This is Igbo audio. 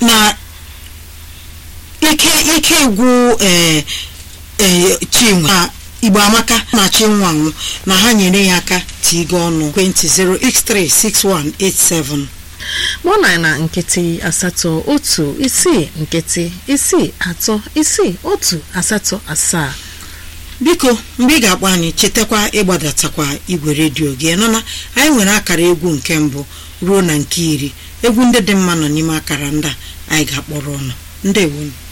na ike ike gwụ ee ee chinwe na igbo amaka na chinwe anwụ na ha nyere ya aka tigo ọnụ ekwentị 0836187 mụ na na nkịtị asatọ otu isii nkịtị isii atọ isii otu asatọ asaa biko mgbe ị ga-akpọ anyị chetakwa ịgbadatakwa igwe redio gị nọ na anyị nwere akara egwu nke mbụ ruo na nke iri egwu ndị dị mma nọ n'ime akara ndị a anyị ga-akpọrọ ọnụ ndewonu